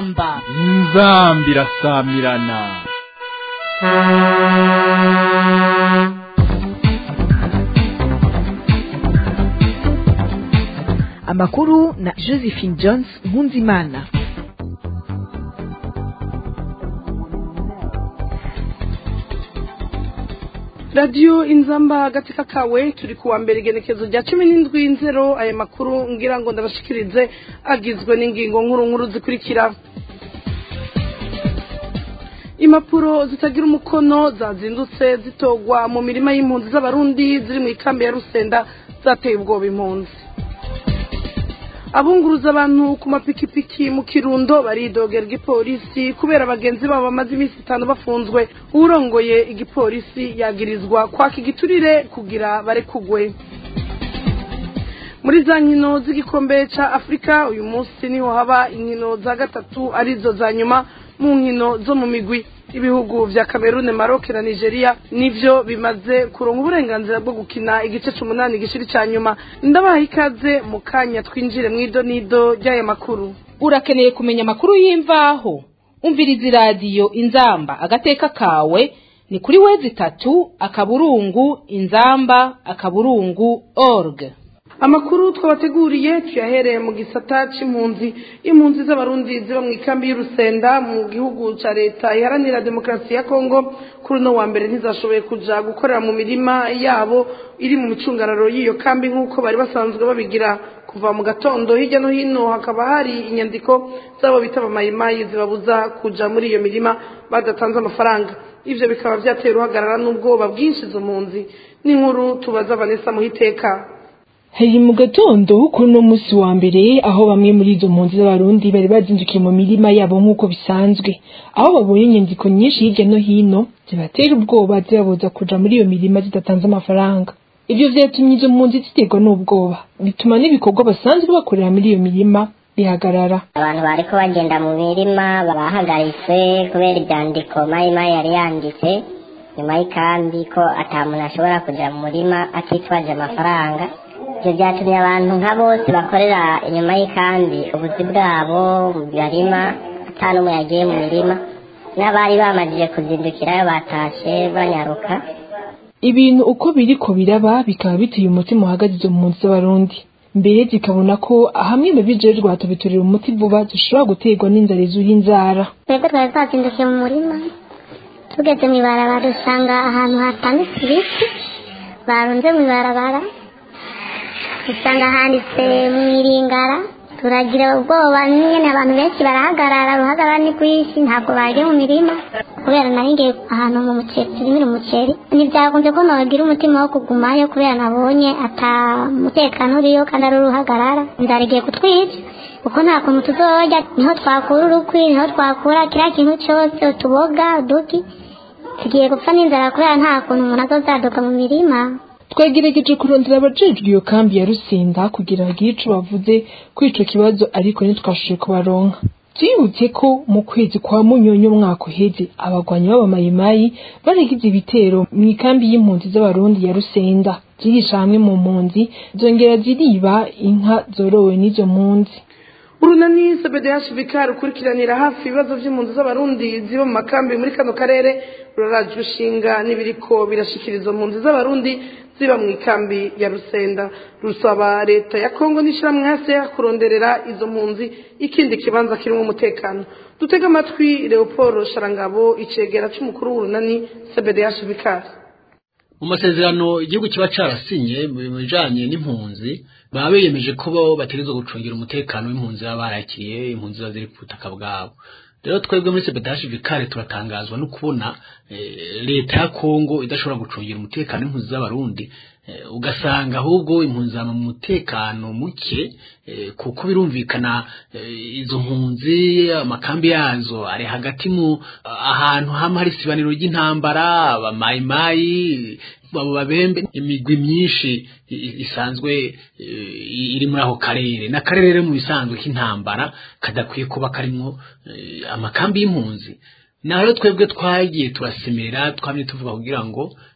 inzamba inzamba irasamirana amakuru na josephine jones nkunzimana radiyo inzamba agatsika kawe turi kuwa mbere igenekezo rya cumi n'indwi nzero aya makuru ngira ngo ndabashikirize agizwe n'ingingo nkuru nkuru zikurikira impapuro zitagira umukono zazindutse zitogwa mu mirima y'impunzi z'abarundi ziri mu ikambi ya rusenda zateye ubwoba impunzi abunguruza abantu ku mapikipiki mu kirundo baridogera igipolisi kubera bagenzi babo bamaze iminsi itanu bafunzwe urongoye igipolisi yagirizwa kwaka igiturire kugira barekugwe muri za nkino z'igikombe cya afurika uyu munsi niho haba inkino za gatatu arizo za nyuma mu nkino zo mu migwi ibihugu vya Cameroon Maroc na Nigeria nivyo bimaze kuronka uburenganzira bwo gukina igice c'umunani gishiri ca nyuma ndabaha ikaze mu kanya twinjire mw'ido nido ry'aya makuru urakeneye kumenya amakuru y'imvaho umviriza iradiyo inzamba agateka kawe ni kuri wezi itatu akaburungu inzamba akaburungu org amakuru twabateguriye tuyahereye mu gisata c'impunzi impunzi z'abarundi ziba mu ikambi y'urusenda mu gihugu ca leta iharanira demokarasi ya kongo kuri uno wa mbere ntizashoboye kuja gukorera mu mirima yabo iri mu micungararo y'iyo kambi nk'uko bari basanzwe babigira kuva mu gatondo hirya no hino hakaba hari inyandiko z'abo bita abamayimayi zibabuza kuja muri iyo mirima badatanze amafaranga ivyo bikaba vyateye uruhagarara n'ubwoba bwinshi izo mpunzi n'inkuru tubaza vanessa muhiteka hari mu gatondo kuri uno munsi wa mbere aho bamwe muri izo mpunzi z'abarundi bari bazindukiye mu mirima yabo nk'uko bisanzwe aho babonye inyandiko nyinshi hirya no hino zibatera ubwoba zibabuza kuja muri iyo mirima zidatanze amafaranga ivyo vyatumye izo mpunzi ziterwa n'ubwoba bituma n'ibikorwa basanzwe bakorera muri iyo mirima bihagarara abantu bariko bagenda mu mirima bahagaritse kubera ivyandiko mayimayi yari yanditse nyuma y'ikambi ko ata muntu ashobora kuja mu murima atitwaje amafaranga ibyo byatumye abantu nka bose bakorera inyuma y'ikambi ubuzi bwabo barima ata n'umwe yagiye mu mirima n'abari bamajije kuzindukirayo batashe banyaruka ibintu uko biriko biraba bikaba biteye umutima uhagaze izo mpunzi z'abarundi mbere zikabona ko hamwe mu bijejwe hatubiturira umuti vuba zishobora guterwa n'inzara izuha inzara twebwe twari twazindukiye mu murima tugeze mu ibarabara dusanga ahantu hatanditse ibiti barunze mu ibarabara usanga handitse mu iringara turagira ubwoba nyine abantu benshi barahagarara uruhagarara ni rwinshi ntabwo bagiye mu mirima kubera nari ngiye ahantu mu muceri turimira umuceri ntibyakunze ko nagira umutima wo kugumayo kubera nabonye ata mutekano uriyo kandi ari uruhagarara inzara igiye kutwica kuko nta kuntu tuzorya niho twakura urukwi niho twakura kiriya kintu cyose utuboga uduki tugiye gupfa n'inzara kubera nta kuntu umuntu azozaduka mu mirima twagerageje kurondera abajejwe iyo kambi ya rusenda kugira bagire ico bavuze kuri ico kibazo ariko ntitwashoboye kubaronka twibutse ko mu kwezi kwa munyonyo umwaka uheze abagwanyi b'abamayimayi baragize ibitero mu ikambi y'impunzi z'abarundi ya rusenda zirisha hamwe mu mpunzi zongera ziriba inka zorowe n'izo mpunzi urunani cbdh vikar ukurikiranira hafi ibibazo by'impunzi z'abarundi ziba mu makambi muri kano karere rurarajwe ishinga n'ibiriko birashikiriza impunzi z'abarundi ziba mu ikambi ya rusenda rusaba leta ya kongo n'ishyirahamwe hasi kuronderera izo mpunzi ikindi kibanza kirimo umutekano dutega amatwi leopold sharangabo icegera cy'umukuru w'urunani cbdh vikar mu masezerano igihugu kiba carasinye mu bijanye n'impunzi baba biyemeje ko bo bategerezwa gucungira umutekano w'impunzi baba barakiriye impunzi ziba ziri ku butaka bwabo rero twebwe muri sebedashi vikare turatangazwa no kubona leta ya kongo idashobora gucungira umutekano w'impunzi z'abarundi ugasanga ahubwo impunzi zaba mu mutekano muke kuko birumvikana izo mpunzi amakambi yazo ari hagati mu ahantu hamwe hari isibaniro ry'intambara abamayimayi abo babembe imigwi myinshi isanzwe iri muri ako karere n'akarere rero mu bisanzwe k'intambara kadakwiye kuba karimwo amakambi y'impunzi naho twebwe twagiye turasemera twamye tuvuga kugira ngo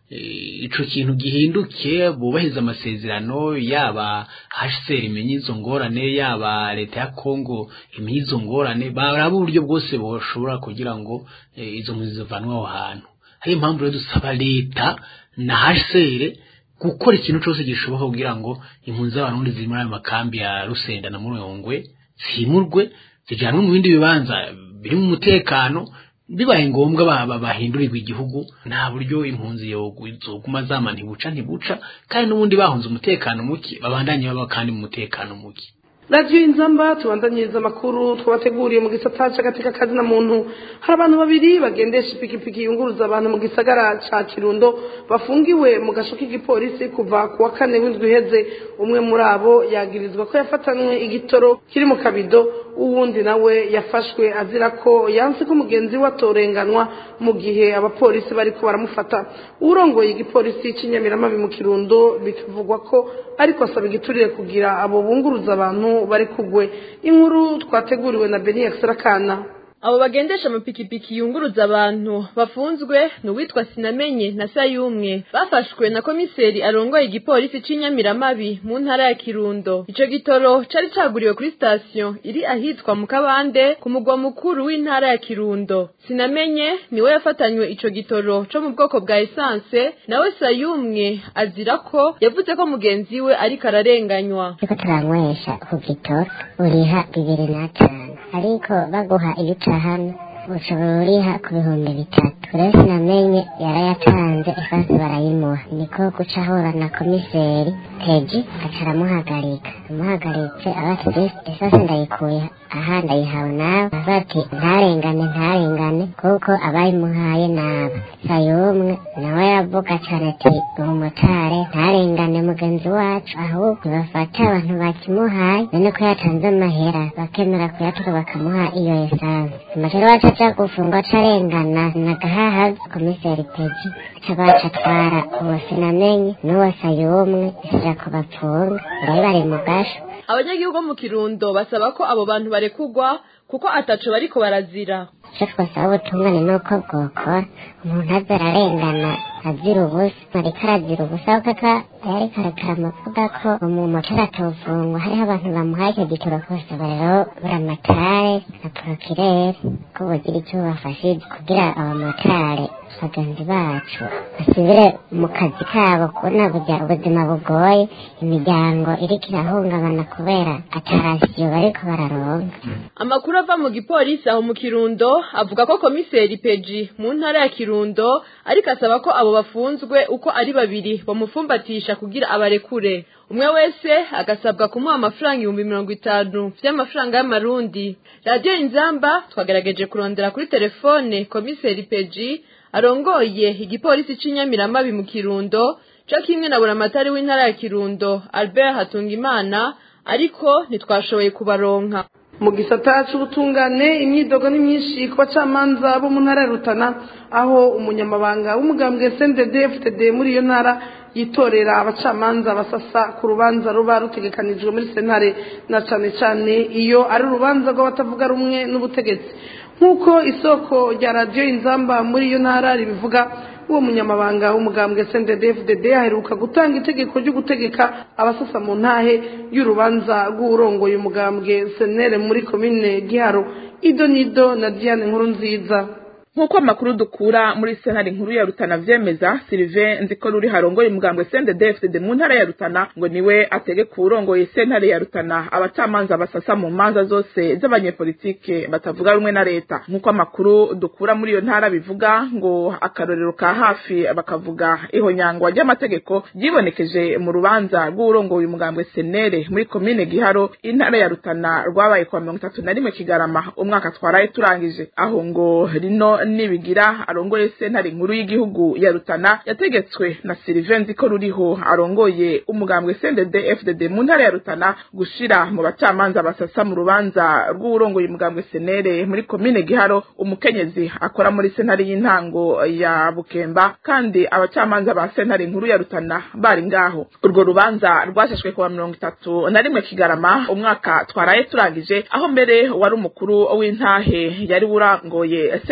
eh, ico kintu gihinduke bubahiriza amasezerano yaba HCR imenye izo ngorane yaba leta ya Kongo imenye izo ngorane baraba uburyo bwose boshobora kugira ngo eh, izo mpunzi zivanwe aho hantu hari impamvu rero dusaba leta na HCR gukora ikintu cyose gishoboka kugira ngo impunzi z'abarundi ziri muri ayo makambi ya Rusenda na Murongwe zimurwe zijyanwe mu bindi bibanza biri mu mutekano bibaye ngombwa ba- ba- bahindurirwa igihugu nta buryo impunzi yogu- zoguma zama ntibuca ntibuca kandi n'ubundi bahunze umutekano muke babandanye baba kandi mu mutekano muke radiyo inzamba tubandanyiriza amakuru twabateguriye mu gisata cy'agateka kazina muntu hari abantu babiri bagendesha ipikipiki yunguruza abantu mu gisagara ca kirundo bafungiwe mu gasho k'igipolisi kuva ku wa kane w'indwi iheze umwe muri abo yagirizwa ko yafatanywe igitoro kiri mu kabido uwundi nawe yafashwe azira ko yanse ko mugenzi we atorenganwa mu gihe abapolisi bariko baramufata urongoye igipolisi cy'inyamiramabi mu kirundo bikavugwa ko ariko asaba igiturire kugira abo bunguruza abantu bari kugwe inkuru twateguriwe na beni yakisarakana abo bagendesha amapikipiki yunguruza abantu bafunzwe ni uwitwa sinamenye na sayumwe bafashwe na komiseri arongoye igipolisi c'inyamiramabi mu ntara ya kirundo ico gitoro cari caguriwe kuri sitasiyo iri ahitwa mu kabande ku mugwa mukuru w'intara ya kirundo sinamenye niwe yafatanywe ico gitoro co mu bwoko bwa esanse nawe sayumwe azira ko yavuze ko mugenzi we ariko ararenganywa turiko turanywesha ku gitoro uriha bibiri n'atanu ariko baguha iyo utahana ushobora uriha ku bihumbi bitatu rero sinamenye yarayatanze ifansi barayimuha niko guca ahura na komiseri teji aca aramuhagarika amuhagaritse abati isase ndayikuye aha ndayihawe nawe avuga ati ntarengane ntarengane kuko abayimuhaye naba sayumwe nawe yavuga cane ati umumotari ntarengane mugenzi wacu ahubwo bafata abantu bakimuhaye none ko yatanze amahera bakemera kuyatura bakamuha iyo esanse amajoro wacu aja gufungwa acarengana nagahahaza komiseri peji aca baca atwara uwo sinamenye n'uwo sayumwe isija kubapfunga bari bari mu gasho abanyagihugu bo mu kirundo basaba ko abo bantu barekugwa kuko ataco bariko barazira icyo twasaba ubutungane ni uko bwokora umuntu aza ararengana azira ubusa ariko arazira ubusa kuko aka yariko arakara amavuga ko umumotari atofungwa hariho abantu bamuhaye icyo gitoro kose rero buramatare na porokirere ko bugira icyo bubafashije kugira abamotari bagenzi bacu basubire mu kazi kabo kubona burya ubuzima bugoye imiryango iriko irahungabana kubera atarasiyo bariko bararonka amakuru ava mu gipolisi aho mu kirundo avuga ko komiseri peji mu ntara ya kirundo ariko asaba ko abo bafunzwe uko ari babiri bamufumbatisha kugira abarekure umwe wese agasabwa kumuha amafaranga ibihumbi mirongo itanu vy'amafaranga y'amarundi radiyo inzamba twagerageje kurondera kuri telefone komiseri peji arongoye igipolisi c'inyamiramabi mu kirundo co kimwe na buramatari w'intara ya kirundo albert hatungimana ariko ntitwashoboye kubaronka mu gisata c'ubutungane imyidogo ni myinshi ku bacamanza bo mu ntara ya rutana aho umunyamabanga w'umugambwe sndd ftd muri iyo ntara yitorera abacamanza basasa ku rubanza ruba rutegekanijwe muri sentare na cane cane iyo ari urubanza rw'abatavuga rumwe n'ubutegetsi nk'uko isoko rya radiyo inzamba muri iyo ntara ribivuga uwo munyamabanga w'umugambwe CNDD-FDD aheruka gutanga itegeko ryo gutegeka abasasa mu ntahe y'urubanza rw'urongoye umugambwe senere muri komine giharo ido nido na diane nkuru nziza nk'uko amakuru dukura muri sentare nkuru ya rutana vyemeza silive nziko ruri harongoye umugambwe CNDD-FDD mu ntara ya rutana ngo niwe ategeka uwurongoye sentare ya rutana abacamanza basasa mu manza zose z'abanyepolitike batavuga rumwe na leta nk'uko amakuru dukura muri iyo ntara bivuga ngo akarorero ka hafi bakavuga ihonyangwa ry'amategeko ryibonekeje mu rubanza rw'uwurongoye umugambwe senere muri komine giharo intara ya rutana rwabaye kwa mirongo itatu na rimwe kigarama umwaka twaraye turangije aho ngo rino nibigira arongoye sentare nkuru y'igihugu ya rutana yategetswe na Sylvain Nziko ruriho arongoye umugambwe CNDD FDD mu ntara ya rutana gushira mu bacamanza basasa mu rubanza rw'urongoye umugambwe senere muri komine giharo umukenyezi akora muri sentare y'intango ya bukemba kandi abacamanza ba sentare nkuru ya rutana bari ngaho urwo rubanza rwasheshwe kuwa mirongo itatu na rimwe kigarama umwaka twaraye turangije aho mbere wari umukuru w'intahe yari urangoye sentare nkuru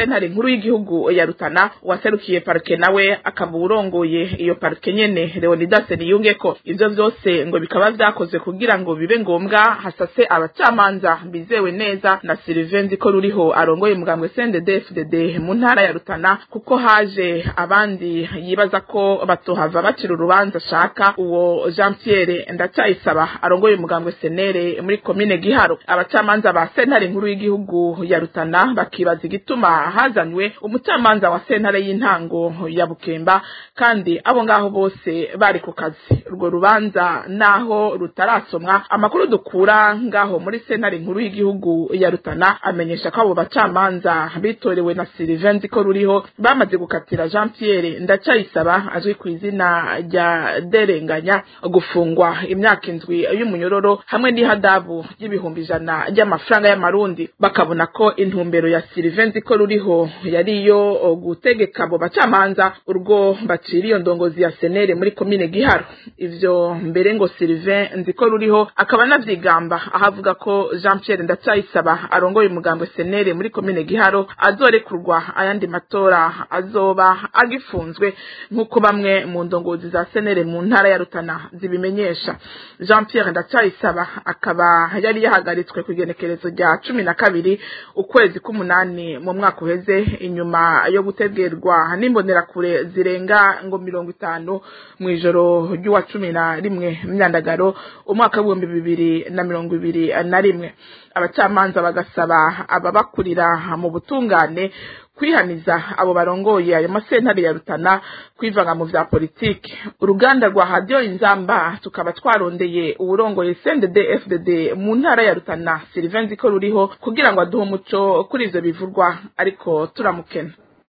nkuru y'igihugu ya Rutana waserukiye parke nawe akaba urongoye iyo parke nyene Leonidas Niyungeko ivyo vyose ngo bikaba vyakozwe kugira ngo bibe ngombwa hasase abacamanza bizewe neza na Sylvain Ziko ruriho arongoye umugambwe CNDD-FDD mu ntara ya Rutana kuko haje abandi yibaza ko batohava bacira urubanza shaka uwo Jean Pierre Ndacayisaba arongoye umugambwe Senere muri komine Giharo abacamanza ba sentare nkuru y'igihugu ya Rutana bakibaza igituma hazanywe umucamanza wa sentare y'intango ya Bukemba kandi abo ngaho bose bari ku kazi urwo rubanza naho rutarasomwa amakuru dukura ngaho muri sentare nkuru y'igihugu ya Rutana amenyesha ko abo bacamanza bitorewe na Sylvain Ziko ruriho bamaze gukatira Jean Pierre Ndacayisaba azwi ku izina rya Derenganya gufungwa imyaka indwi y'umunyororo hamwe n'ihadabu y'ibihumbi ijana ry'amafaranga y'amarundi bakabona ko intumbero ya Sylvain Ziko ruriho yari iyo gutegeka abo bacamanza urwo bacira iyo ndongozi ya senere muri komine Giharo ivyo mbere ngo Sylvain Nziko ruriho akaba anavyigamba ahavuga ko Jean Pierre Ndacayisaba arongoye umugambwe senere muri komine Giharo azorekurwa ayandi matora azoba agifunzwe nk'uko bamwe mu ndongozi za senere mu ntara ya Rutana zibimenyesha Jean Pierre Ndacayisaba akaba yari yahagaritswe ku igenekerezo rya cumi na kabiri ukwezi k'umunani mu mwaka uheze inyuma yo gutegerwa n'imbonerakure zirenga ngo mirongo itanu mu ijoro ry'uwa cumi na rimwe myandagaro umwaka w'ibihumbi bibiri na mirongo ibiri na rimwe abacamanza bagasaba ababakurira mu butungane kwihaniza abo barongoye ayo masentare ya Rutana kwivanga mu vya politike uruganda rwa radio inzamba tukaba twarondeye uburongoye CNDD FDD mu ntara ya Rutana Sylvain Ziko ruriho kugira ngo aduhe umuco kuri ivyo bivurwa ariko turamukena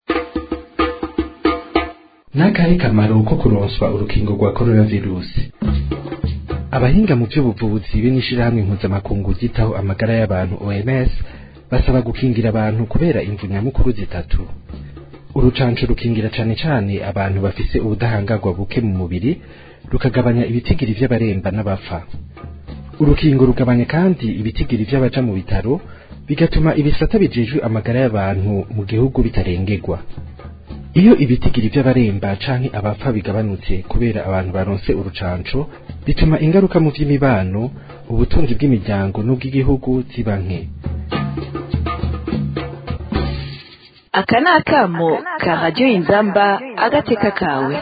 n'akahe kamaro ko kuronswa urukingo rwa coronavirusi abahinga mu by'ubuvuzi be n'ishirahamwe mpuzamakungu ryitaho amagara y'abantu OMS basaba gukingira abantu kubera imvu nyamukuru zitatu urucanco rukingira cane cane abantu bafise ubudahangarwa buke mu mubiri rukagabanya ibitigiri vy'abaremba n'abapfa urukingo rugabanya kandi ibitigiri vy'abaja mu bitaro bigatuma ibisata bijejwe amagara y'abantu mu gihugu bitarengerwa iyo ibitigiri vy'abaremba canke abapfa bigabanutse kubera abantu baronse urucanco bituma ingaruka mu vy'imibano ubutunzi bw'imiryango n'ubw'igihugu ziba nke aka ni akamo ka radiyo inzamba agateka kawe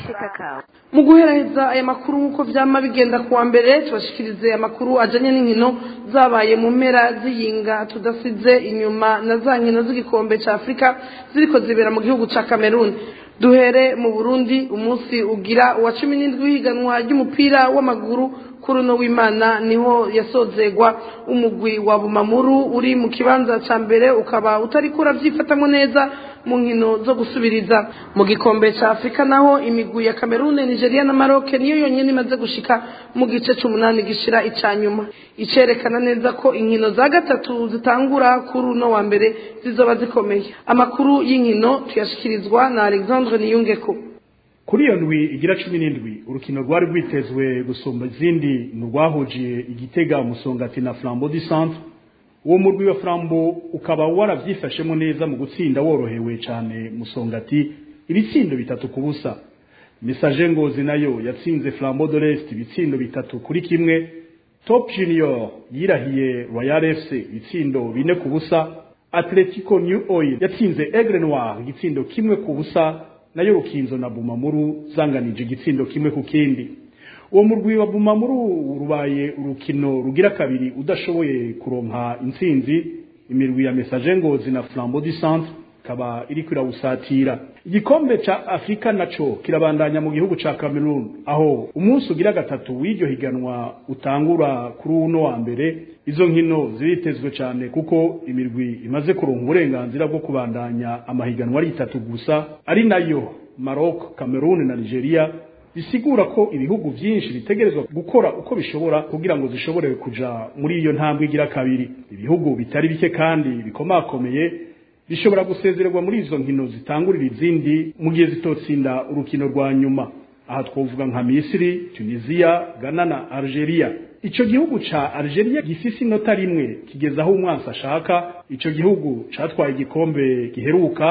mu guheraheza aya makuru nk'uko byama bigenda kuwa mbere tubashikirize amakuru ajyanye n'inkino zabaye mu mpera z'iyinga tudasize inyuma na za nkino z'igikombe cya afurika ziriko zibera mu gihugu cya cameroon duhere mu burundi umunsi ugira uwa cumi n'indwi w'ihiganwa ry'umupira w'amaguru kuri uno w'imana niho yasozegwa umugwi wa bumamuru uri mu kibanza cya mbere ukaba utari kurabyifatamo neza mu nkino zo gusubiriza mu gikombe cya afurika naho imigwi ya kamerune nigeria na maroc niyo yonyine imaze gushika mu gice cy'umunani gishira icya nyuma icerekana neza ko inkino za gatatu zitangura kuri uno wa mbere zizoba zikomeye amakuru y'inkino tuyashyikirizwa na alexandre niyungeko kuri iyo ndwi igira cumi n'indwi urukino rwari rwitezwe gusumba izindi ni urwahujiye igitega umusongati na flambo du centre uwo murwi wa flambo ukaba warabyifashemo neza mu gutsinda worohewe cyane musongati ibitsindo bitatu ku busa mesaje ngozi nayo yatsinze flambo de l'est ibitsindo bitatu kuri kimwe top junior yirahiye royal fc ibitsindo bine ku busa atletico new oil yatsinze aigle noir igitsindo kimwe ku busa nayo rukinzo na bumamuru zanganije igitsindo kimwe ku kindi uwo murwi wa bumamuru rubaye urukino rugira kabiri udashoboye kuronka intsinzi imirwi ya mesaje ngozi na flambo du centre ikaba iri kwirawusatira igikombe ca afurika naco kirabandanya mu gihugu ca cameroon aho umunsi ugira gatatu w'iryo higanwa utangura kuri uno wa mbere izo nkino ziritezwe cyane kuko imirwi imaze kuronka uburenganzira bwo kubandanya amahiganwa ari itatu gusa ari nayo maroc cameroon na nigeria bisigura ko ibihugu byinshi bitegerezwa gukora uko bishobora kugira ngo zishobore kuja muri iyo ntambwe igira kabiri ibihugu bitari bike kandi bikomakomeye bishobora gusezererwa muri izo nkino zitangurira izindi mu gihe zitotsinda urukino rwa nyuma aha twavuga nka misiri tunisiya ghana na algeria ico gihugu ca algeria gifise inota rimwe kigeza aho umwansi ashaka ico gihugu catwaye igikombe giheruka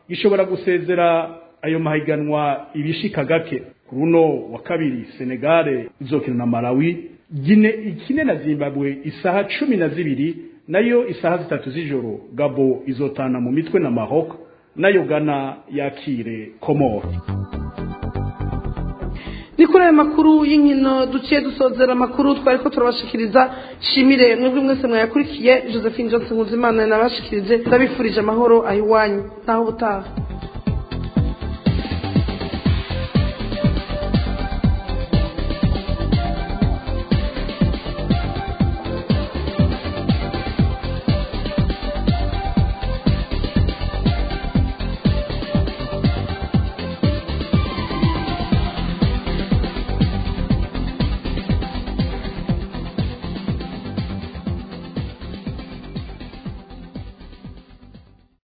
gishobora gusezera ayo mahiganwa ibishika gake kuri uno wa kabiri senegale izokina na malawi gine ikine na zimbabwe isaha cumi na zibiri nayo isaha zitatu z'ijoro gabo izotana mu mitwe na maroc nayo gana yakire komoro ni kuri aya makuru y'inkino duciye dusozera amakuru twari ko turabashikiriza shimire mwebwe mwese mwayakurikiye josephine johnson nkuzimana nabashikirije ndabifurije amahoro ayiwanyu naho ubutaha